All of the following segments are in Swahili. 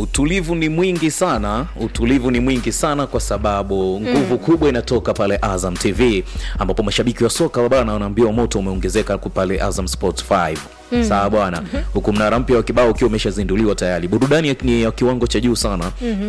utulivu ni mwingi sana utulivu ni mwingi sana kwa sababu nguvu kubwa inatoka pale azam tv ambapo mashabiki wa soka bana wanaambiwa moto umeongezeka ku pale azam sports 5 sawa bwana huku mnara mpya wa kibao ukiwa umeshazinduliwa tayari burudani ya- ni ya kiwango cha juu sana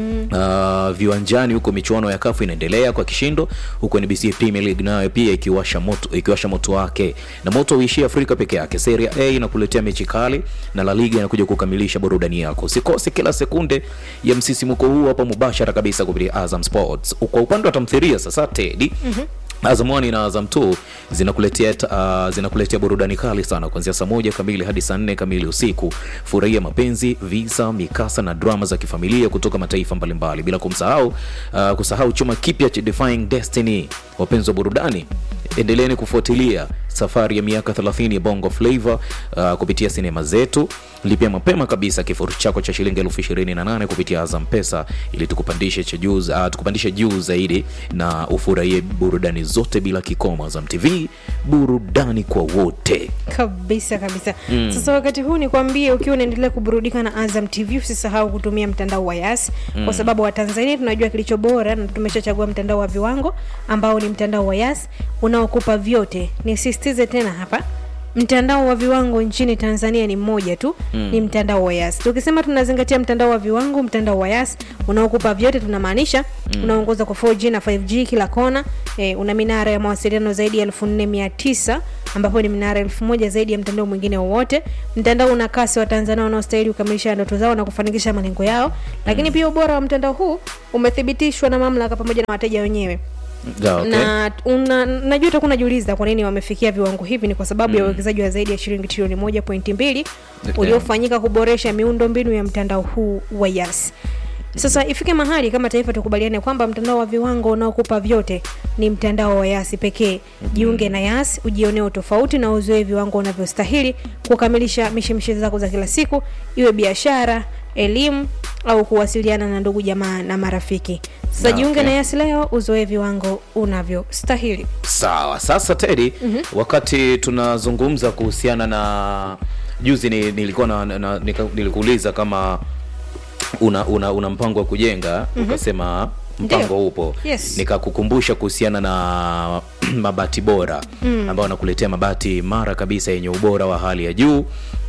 uh, viwanjani huko michuano ya kafu inaendelea kwa kishindo huko nbc premier league nayo pia ikiwasha moto ikiwasha moto wake na moto uishie afrika peke yake serie a inakuletea mechi kali na la liga inakuja kukamilisha burudani yako usikose kila sekunde ya msisimuko huu hapa mubashara kabisa kupitia azam sports kwa upande wa tamthiria sasa tedi Azam 1 na Azam 2 zinakuletea uh, zinakuletea burudani kali sana kuanzia saa moja kamili hadi saa nne kamili usiku. Furahia mapenzi, visa, mikasa na drama za kifamilia kutoka mataifa mbalimbali, bila kumsahau uh, kusahau chuma kipya cha Defying Destiny. Wapenzi wa burudani, endeleeni kufuatilia safari ya miaka 30 ya Bongo Flava uh, kupitia sinema zetu. Lipia mapema kabisa kifurushi chako cha shilingi elfu ishirini na nane kupitia Azam Pesa ili tukupandishe cha juu uh, tukupandishe juu zaidi na ufurahie burudani zote bila kikomo. Azam TV, burudani kwa wote. kabisa kabisa sasa wakati huu nikwambie ukiwa unaendelea kuburudika na azam tv usisahau kutumia mtandao wa yas kwa sababu watanzania tunajua kilicho bora na tumeshachagua mtandao wa viwango ambao ni mtandao wa yas unaokupa vyote nisisitize tena hapa mtandao wa viwango nchini tanzania ni mmoja tu mm. ni mtandao wa yas tukisema tunazingatia mtandao wa viwango mtandao wa yas unaokupa vyote tunamaanisha mm. unaongoza kwa 4g na 5g kila kona eh, una minara ya mawasiliano zaidi ya 4900 ambapo ni minara elfu moja zaidi ya mtandao mwingine wowote mtandao una kasi wa tanzania wanaostahili kukamilisha ndoto zao na kufanikisha malengo yao lakini pia ubora wa mtandao huu umethibitishwa na mamlaka pamoja na wateja wenyewe Ja, okay. na una, najua utakuwa unajiuliza kwa nini wamefikia viwango hivi ni kwa sababu ya uwekezaji wa zaidi ya shilingi trilioni moja pointi mbili Okay. uliofanyika kuboresha miundo mbinu ya mtandao huu wa yas sasa ifike mahali kama taifa tukubaliane kwamba mtandao wa viwango unaokupa vyote ni mtandao wa yasi pekee jiunge na yas ujionee utofauti na uzoe viwango unavyostahili kukamilisha mishemishe zako za kila siku iwe biashara elimu au kuwasiliana na ndugu jamaa na marafiki sasa Ah, jiunge okay. na yas leo uzoe viwango unavyostahili Sawa, sasa Teddy, wakati tunazungumza kuhusiana na juzi ni, nilikuwa na, na, nika, nilikuuliza kama una, una, una mpango wa kujenga ukasema mpango Ndio. upo Yes. nikakukumbusha kuhusiana na mabati bora mm. ambayo wanakuletea mabati mara kabisa yenye ubora wa hali ya juu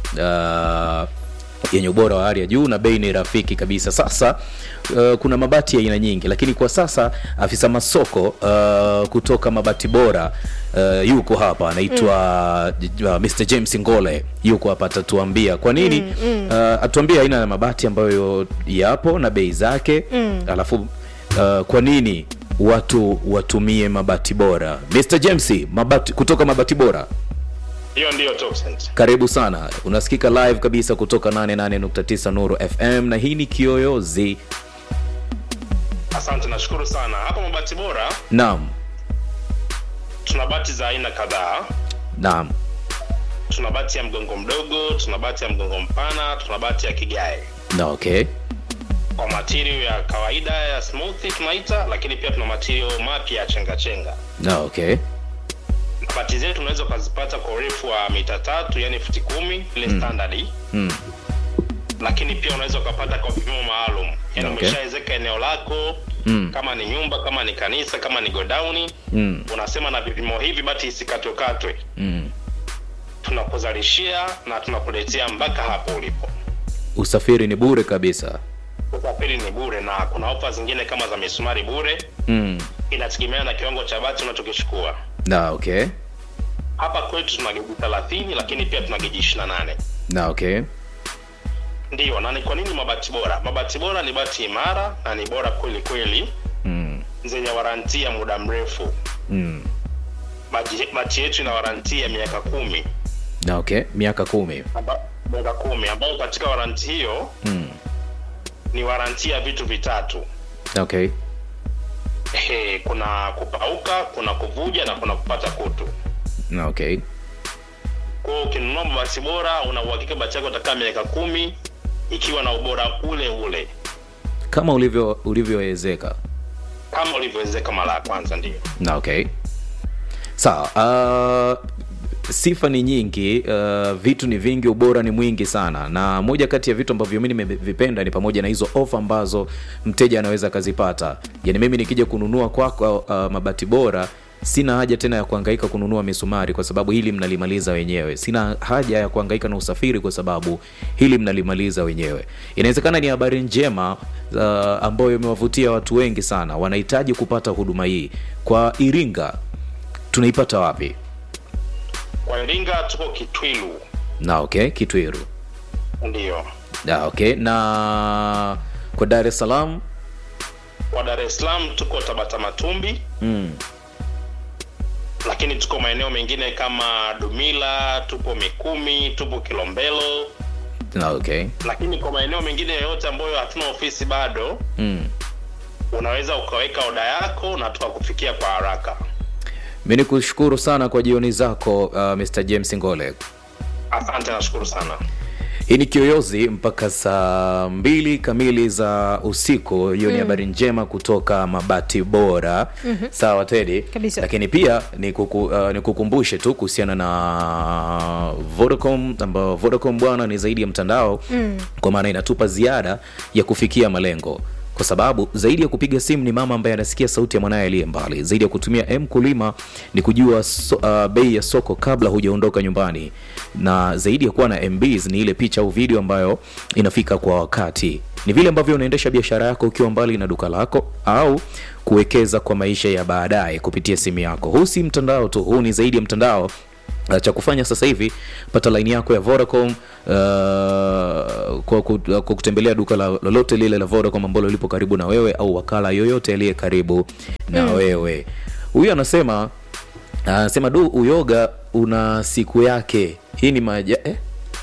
uh, yenye ubora wa hali ya juu na bei ni rafiki kabisa sasa uh, kuna mabati ya aina nyingi lakini kwa sasa afisa masoko uh, kutoka mabati bora uh, yuko hapa anaitwa mm. uh, Mr James Ngole yuko hapa atatuambia kwa nini mm, mm. Uh, atuambie aina ya mabati ambayo yapo na bei zake mm. alafu uh, kwa nini watu watumie mabati bora Mr James mabati, kutoka mabati bora hiyo ndiyo Topsent. karibu sana unasikika live kabisa kutoka 88.9 nuru fm na hii ni kiyoyozi Asante, nashukuru sana. Hapa Mabati Bora naam tuna bati za aina kadhaa. naam Tuna bati ya mgongo mdogo, tuna bati ya mgongo mpana, tuna bati ya kigae na okay kwa material ya kawaida ya smooth tunaita, lakini pia tuna material mapya ya chenga chenga. na okay Bati zetu unaweza ukazipata kwa urefu wa mita tatu, yani futi kumi ile standard, mm. lakini pia unaweza ukapata kwa vipimo maalum, yani Okay. umeshaezeka eneo lako Mm. kama ni nyumba, kama ni kanisa, kama ni godown, Mm. unasema na vipimo hivi bati isikatwekatwe Mm. tunakuzalishia na tunakuletea mpaka hapo ulipo. usafiri ni bure kabisa Usafiri ni bure na kuna ofa zingine kama za misumari bure, mm. inategemea na kiwango cha bati unachokichukua. na okay Hapa kwetu tuna geji 30 lakini pia tuna geji 28. na okay Ndiyo, na ni kwa nini mabati bora? Mabati bora ni bati imara na ni bora kweli kweli, mm. zenye waranti ya muda mrefu. Mm. Bati bati yetu ina waranti ya miaka kumi na okay miaka kumi amba- miaka kumi ambayo katika waranti hiyo mm. ni waranti ya vitu vitatu na okay Ehe, kuna kupauka, kuna kuvuja na kuna kupata kutu. na okay Kwa hiyo ukinunua mabati bora, una uhakika bati yako itakaa miaka kumi ikiwa na ubora ule ule kama ulivyo ulivyoezeka kama ulivyowezeka mara ya kwanza. Ndio na okay sawa uh, sifa ni nyingi uh, vitu ni vingi ubora ni mwingi sana na moja kati ya vitu ambavyo mi nimevipenda ni pamoja na hizo ofa ambazo mteja anaweza akazipata yani mimi nikija kununua kwako uh, mabati bora sina haja tena ya kuhangaika kununua misumari kwa sababu hili mnalimaliza wenyewe sina haja ya kuhangaika na usafiri kwa sababu hili mnalimaliza wenyewe inawezekana ni habari njema uh, ambayo imewavutia watu wengi sana wanahitaji kupata huduma hii kwa iringa tunaipata wapi kwa iringa tuko kitwilu na okay kitwiru ndio na okay na kwa dar es salaam kwa dar es salaam tuko tabata matumbi mm. lakini tuko maeneo mengine kama dumila tupo mikumi tupo kilombelo na okay lakini kwa maeneo mengine yoyote ambayo hatuna ofisi bado mm. unaweza ukaweka oda yako na tukakufikia kwa haraka mi ni kushukuru sana kwa jioni zako uh, mr james ngole asante nashukuru sana hii ni kiyoyozi mpaka saa mbili kamili za usiku hiyo ni habari njema kutoka mabati bora mm-hmm. sawa tedi Kabisa. lakini pia ni, kuku, uh, ni kukumbushe tu kuhusiana na vodacom ambao vodacom bwana ni zaidi ya mtandao mm. kwa maana inatupa ziada ya kufikia malengo kwa sababu zaidi ya kupiga simu ni mama ambaye anasikia sauti ya mwanaye aliye mbali zaidi ya kutumia m kulima ni kujua so, uh, bei ya soko kabla hujaondoka nyumbani na zaidi ya kuwa na mbs ni ile picha au video ambayo inafika kwa wakati ni vile ambavyo unaendesha biashara yako ukiwa mbali na duka lako au kuwekeza kwa maisha ya baadaye kupitia simu yako huu si mtandao tu huu ni zaidi ya mtandao Uh, cha kufanya sasa hivi pata laini yako ya vodacom uh, kwa, ku- kwa kutembelea duka la- lolote lile la vodacom ambalo lipo karibu na wewe au wakala yoyote aliye karibu na mm. wewe huyu anasema anasema du uyoga una siku yake hii ni maja eh?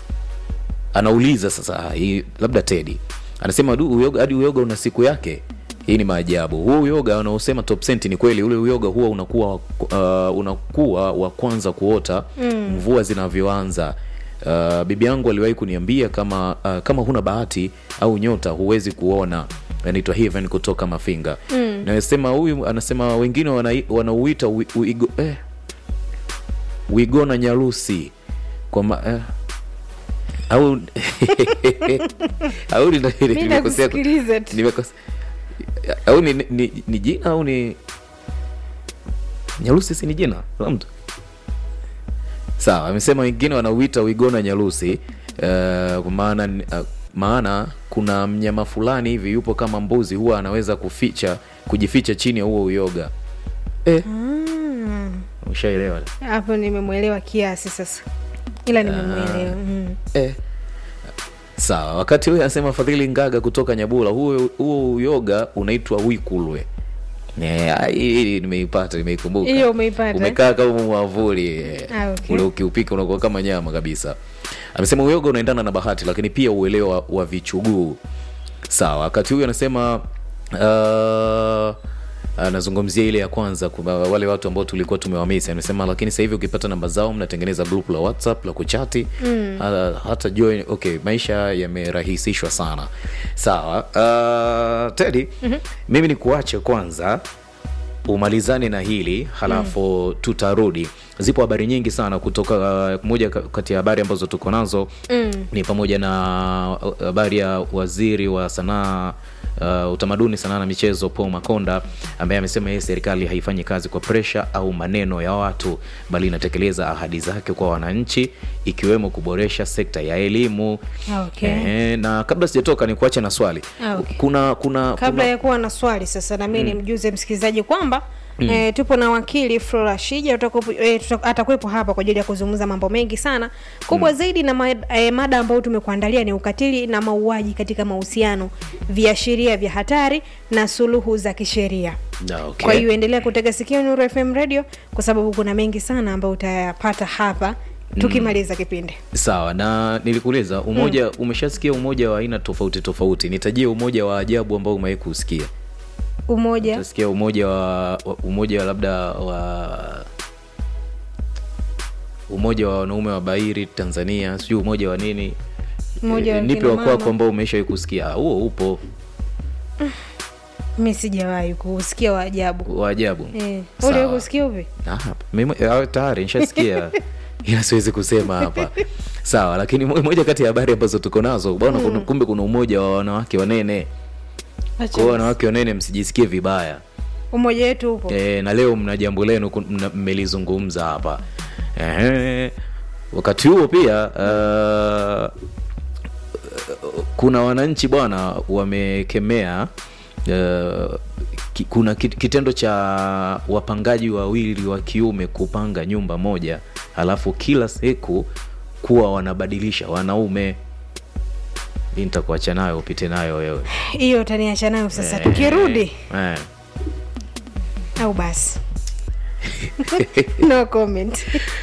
anauliza sasa ah, hii, labda tedi anasema du uyoga hadi uyoga una siku yake hii ni maajabu huu uyoga unaosema top cent ni kweli ule uyoga huwa unakuwa uh, unakuwa wa kwanza kuota mm. mvua zinavyoanza uh, bibi yangu aliwahi kuniambia kama uh, kama huna bahati au nyota huwezi kuona anaitwa Heaven kutoka mafinga mm. nasema huyu anasema wengine wanai- wanauita wi- uigo, eh, wigona nyarusi kwa ma, eh, au au ni- mi nimekosea nakusikiliza tu nimekosa au ni, ni, ni jina au ni nyarusi si ni jina la mtu sawa amesema wengine wanauita wigona nyarusi uh, kwa maana uh, maana kuna mnyama fulani hivi yupo kama mbuzi huwa anaweza kuficha kujificha chini ya huo uyoga eh, Mm. ushaelewa hapo nimemwelewa kiasi sasa ila nimemwelewa mm. eh. sawa wakati huyo anasema fadhili ngaga kutoka nyabula huo huo uyoga unaitwa wikulwe Eh, ah, hii hii nimeipata nimeikumbuka Hiyo umeipata, umekaa kama mwavuli eh. Ah, okay. ule ukiupika unakuwa kama nyama kabisa amesema uyoga unaendana na bahati lakini pia uelewa wa vichuguu sawa wakati huyu anasema uh, anazungumzia ile ya kwanza kwa wale watu ambao tulikuwa tumewamisi amesema lakini sasa hivi ukipata namba zao mnatengeneza group la whatsapp la kuchati mm. hata, hata join okay maisha yamerahisishwa sana sawa uh, tedi mm-hmm. mimi ni kuache kwanza umalizane na hili halafu mm. tutarudi zipo habari nyingi sana kutoka uh, moja ka- kati ya habari ambazo tuko nazo mm. ni pamoja na uh, habari ya waziri wa sanaa uh, utamaduni sanaa na michezo paul makonda ambaye amesema yeye serikali haifanyi kazi kwa presha au maneno ya watu bali inatekeleza ahadi zake kwa wananchi ikiwemo kuboresha sekta ya elimu Ah, okay. Ehe, na kabla sijatoka ni kuache na swali Ah, okay. kuna kuna kabla kuna, ya kuwa na swali sasa na mimi nimjuze msikilizaji kwamba Mm. E, tupo na wakili Flora Shija tutakuwepo- eh, tuta- atakuwepo hapa kwa ajili ya kuzungumza mambo mengi sana kubwa mm. zaidi na ma, e, mada ambayo tumekuandalia ni ukatili na mauaji katika mahusiano viashiria vya hatari na suluhu za kisheria Na, okay. kwa hiyo endelea kutega sikio Nuru FM radio kwa sababu kuna mengi sana ambayo utayapata hapa tukimaliza kipindi sawa na nilikuuliza umoja mm. umeshasikia umoja wa aina tofauti tofauti nitajie umoja wa ajabu ambao umewahi kusikia umoja utasikia umoja wa, wa umoja wa labda wa umoja wa wanaume wa bairi tanzania sijui umoja wa nini Umoja wa Eh, nipe kina wa kwako mama. ambao umeshawahi kusikia Ah, huo upo mi sijawahi kusikia wa ajabu wa ajabu Eh, Sawa. uliwahi kusikia upi Ah, mimi- ah, tayari nishasikia ila siwezi kusema hapa sawa lakini mo- moja kati ya habari ambazo tuko nazo bwana kuna- kumbe kuna umoja wa wanawake wanene Acha kwa hiyo wanawake wanene msijisikie vibaya umoja wetu upo e, na leo mna jambo lenu ku- mna- mmelizungumza hapa Ehe. wakati huo pia uh, kuna wananchi bwana wamekemea uh, ki, kuna kit- kitendo cha wapangaji wawili wa kiume kupanga nyumba moja alafu kila siku kuwa wanabadilisha wanaume hii nitakuacha nayo upite nayo wewe hiyo utaniacha nayo sasa Eh, tukirudi eh. au basi no comment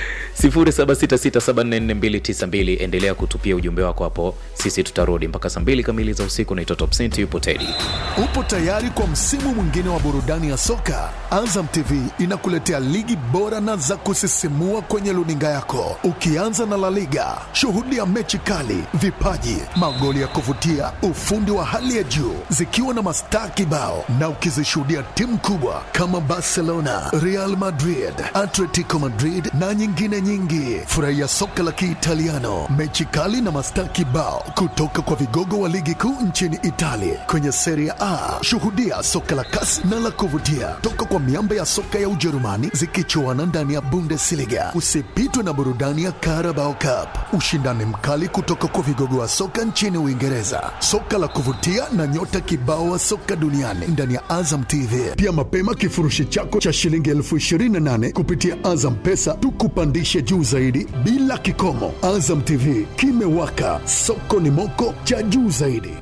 0766744292 endelea kutupia ujumbe wako hapo sisi tutarudi mpaka saa mbili kamili za usiku naitwa top Cent, yupo tedi Upo tayari kwa msimu mwingine wa burudani ya soka? Azam TV inakuletea ligi bora na za kusisimua kwenye luninga yako, ukianza na La Liga. Shuhudia mechi kali, vipaji, magoli ya kuvutia, ufundi wa hali ya juu, zikiwa na mastaa kibao, na ukizishuhudia timu kubwa kama Barcelona, Real Madrid, Atletico Madrid na nyingine nyingi. Furahia soka la Kiitaliano, mechi kali na mastaa kibao kutoka kwa vigogo wa ligi kuu nchini Italia kwenye Serie A. Shuhudia soka la kasi na la kuvutia toka kwa miamba ya soka ya Ujerumani zikichuana ndani ya Bundesliga. Usipitwe na burudani ya Carabao Cup, ushindani mkali kutoka kwa vigogo wa soka nchini Uingereza, soka la kuvutia na nyota kibao wa soka duniani ndani ya Azam TV. Pia mapema kifurushi chako cha shilingi elfu ishirini na nane kupitia Azam Pesa tukupandishe juu zaidi bila kikomo. Azam TV kimewaka, soko ni moko cha juu zaidi.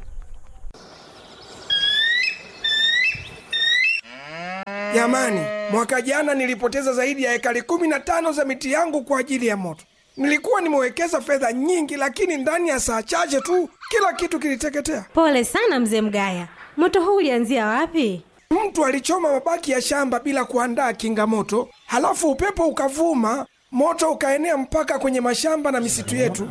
Jamani, mwaka jana nilipoteza zaidi ya ekari kumi na tano za miti yangu kwa ajili ya moto. Nilikuwa nimewekeza fedha nyingi, lakini ndani ya saa chache tu kila kitu kiliteketea. Pole sana mzee Mgaya, moto huu ulianzia wapi? Mtu alichoma mabaki ya shamba bila kuandaa kinga moto, halafu upepo ukavuma, moto ukaenea mpaka kwenye mashamba na misitu yetu.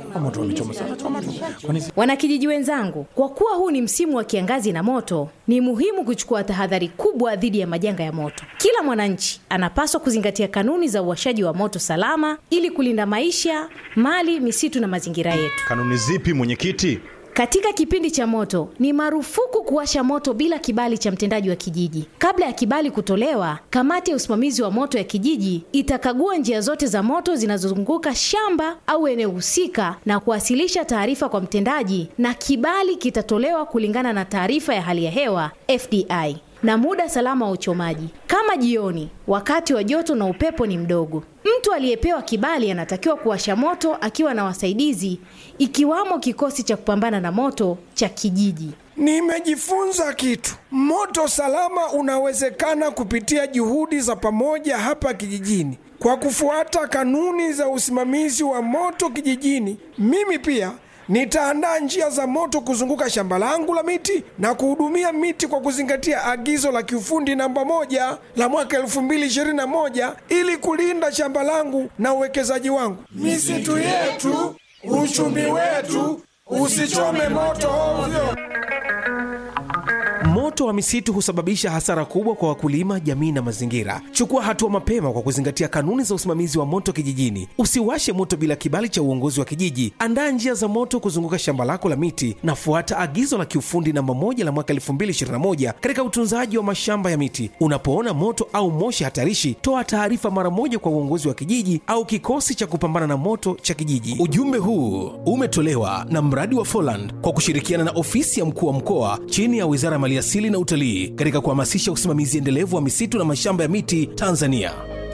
Wanakijiji wenzangu, kwa kuwa huu ni msimu wa kiangazi na moto, ni muhimu kuchukua tahadhari kubwa dhidi ya majanga ya moto. Kila mwananchi anapaswa kuzingatia kanuni za uwashaji wa moto salama ili kulinda maisha, mali, misitu na mazingira yetu. Kanuni zipi mwenyekiti? Katika kipindi cha moto ni marufuku kuwasha moto bila kibali cha mtendaji wa kijiji. Kabla ya kibali kutolewa, kamati ya usimamizi wa moto ya kijiji itakagua njia zote za moto zinazozunguka shamba au eneo husika na kuwasilisha taarifa kwa mtendaji, na kibali kitatolewa kulingana na taarifa ya hali ya hewa FDI na muda salama wa uchomaji, kama jioni, wakati wa joto na upepo ni mdogo. Mtu aliyepewa kibali anatakiwa kuwasha moto akiwa na wasaidizi, ikiwamo kikosi cha kupambana na moto cha kijiji. Nimejifunza kitu. Moto salama unawezekana kupitia juhudi za pamoja hapa kijijini. Kwa kufuata kanuni za usimamizi wa moto kijijini, mimi pia nitaandaa njia za moto kuzunguka shamba langu la miti na kuhudumia miti kwa kuzingatia agizo la kiufundi namba moja la mwaka 2021 ili kulinda shamba langu na uwekezaji wangu. Misitu yetu, uchumi wetu, usichome moto ovyo. Moto wa misitu husababisha hasara kubwa kwa wakulima, jamii na mazingira. Chukua hatua mapema kwa kuzingatia kanuni za usimamizi wa moto kijijini. Usiwashe moto bila kibali cha uongozi wa kijiji. Andaa njia za moto kuzunguka shamba lako la miti na fuata agizo la kiufundi namba moja la mwaka 2021 katika utunzaji wa mashamba ya miti. Unapoona moto au moshi hatarishi, toa taarifa mara moja kwa uongozi wa kijiji au kikosi cha kupambana na moto cha kijiji. Ujumbe huu umetolewa na mradi wa Foland kwa kushirikiana na ofisi ya mkuu wa mkoa chini ya Wizara ya Maliasili na Utalii katika kuhamasisha usimamizi endelevu wa misitu na mashamba ya miti Tanzania.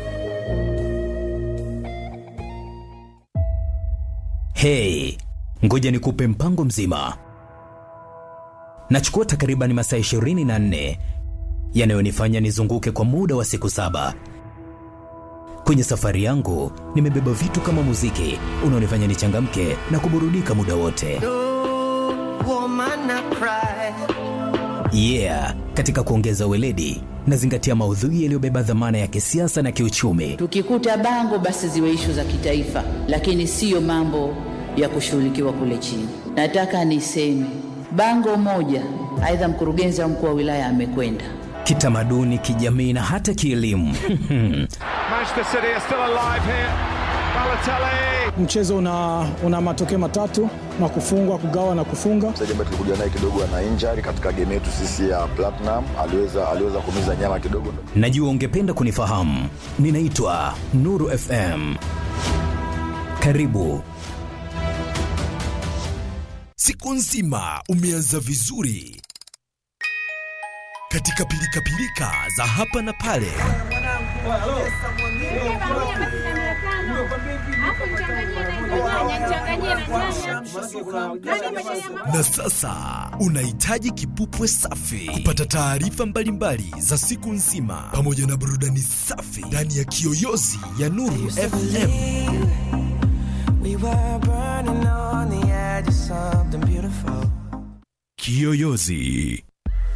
Hey, ngoja nikupe mpango mzima. Nachukua takriban masaa 24 yanayonifanya nizunguke kwa muda wa siku saba. Kwenye safari yangu nimebeba vitu kama muziki unaonifanya nichangamke na kuburudika muda wote. Yeah, katika kuongeza weledi nazingatia maudhui yaliyobeba dhamana ya kisiasa na kiuchumi. Tukikuta bango basi ziwe ishu za kitaifa, lakini siyo mambo ya kushughulikiwa kule chini. Nataka niseme bango moja, aidha mkurugenzi au mkuu wa wilaya amekwenda Kitamaduni, kijamii na hata kielimu. Manchester City are still alive here. Mchezo una, una matokeo matatu na kufungwa, kugawa na kufunga. Mchezaji ambaye tulikuja naye kidogo ana injury katika game yetu sisi ya Platinum, aliweza aliweza kumiza nyama kidogo. Najua ungependa kunifahamu. Ninaitwa Nuru FM. Karibu. Siku nzima umeanza vizuri katika pilikapilika za hapa na pale. Na sasa unahitaji kipupwe safi kupata taarifa mbalimbali za siku nzima pamoja na burudani safi ndani ya kiyoyozi ya Nuru FM. Kiyoyozi